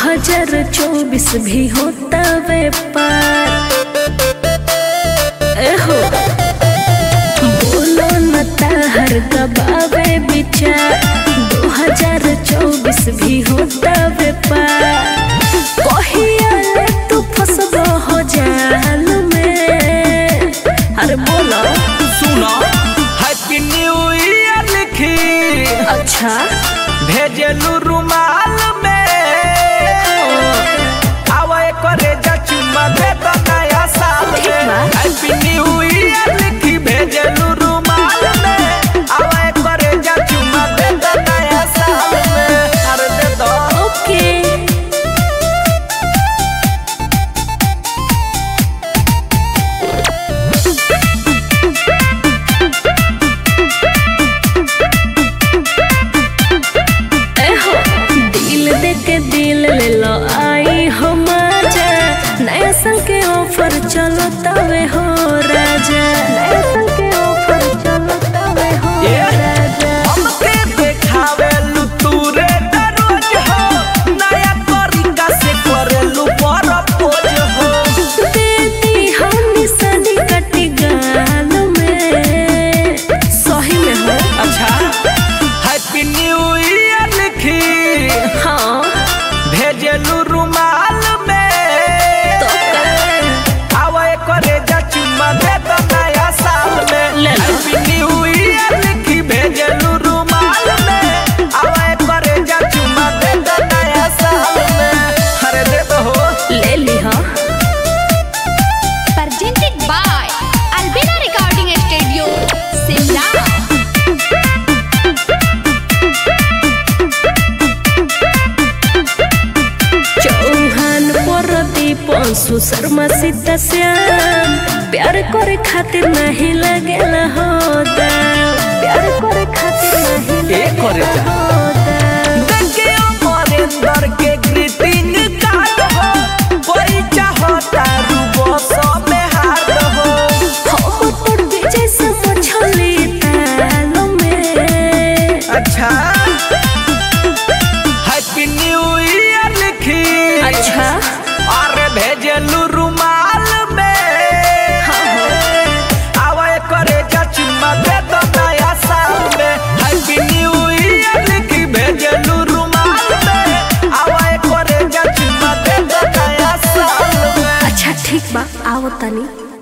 2024 भी होता व्यापार एहो बोलो न ताहर गबावे विचार 2024 भी होता व्यापार कहिया ले तू फसबो हो जाल में अरे बोलो सुनो हैप्पी न्यू ईयर लिखी अच्छा भेजलू रुमाल में आवे करे जा चुम्मा दे दो नया साल ठीक में बा। हैप्पी न्यू ईयर लिखी भेजलू रुमाल में आवे करे जा चुम्मा दे दो नया साल में अरे दे दो ओके एहो दिल दे के दिल ले लो आई हो मजा नया साल के ऑफर चलो तवे हो राजा नया साल के ऑफर चलो तवे हो ये राजा हमके देखावे लू तू रे रोज हो नया तरीका से करेलू परपोज हो देती हम सदी कटी गाल में सही में हो अच्छा हैप्पी न्यू ईयर लिखी हाँ भेजलू रुमाल में तो का आवे करे जा चुम्मा दे दो नया साल में ले लो। हैप्पी न्यू ईयर लिखी भेजलू रुमाल में आवे करे जा चुम्मा दे दो नया साल में अरे दे दो हो ले ली हाँ presented by Albina Recording Studio, Simla. Chauhan Pradeep Anshu Sharma Sita Shyam प्यार करे खातिर नहीं लगेला हो दाम प्यार करे खातिर नहीं ए करे जा। लगेला हो दाम देखियो मरेंद्र के ग्रीटिंग कार्ड हो कोई चाहता रूबो सो में हार हो हम टूट जैसे मछली ताल में अच्छा हैप्पी न्यू ईयर लिखी अच्छा अरे भेजलू रुमाल में आवे करे जा चुम्मा दे दो नया साल में हैप्पी न्यू ईयर लिखी भेजलू रुमाल में आवे करे जा चुम्मा दे दो नया साल में अच्छा ठीक बा आओ तनी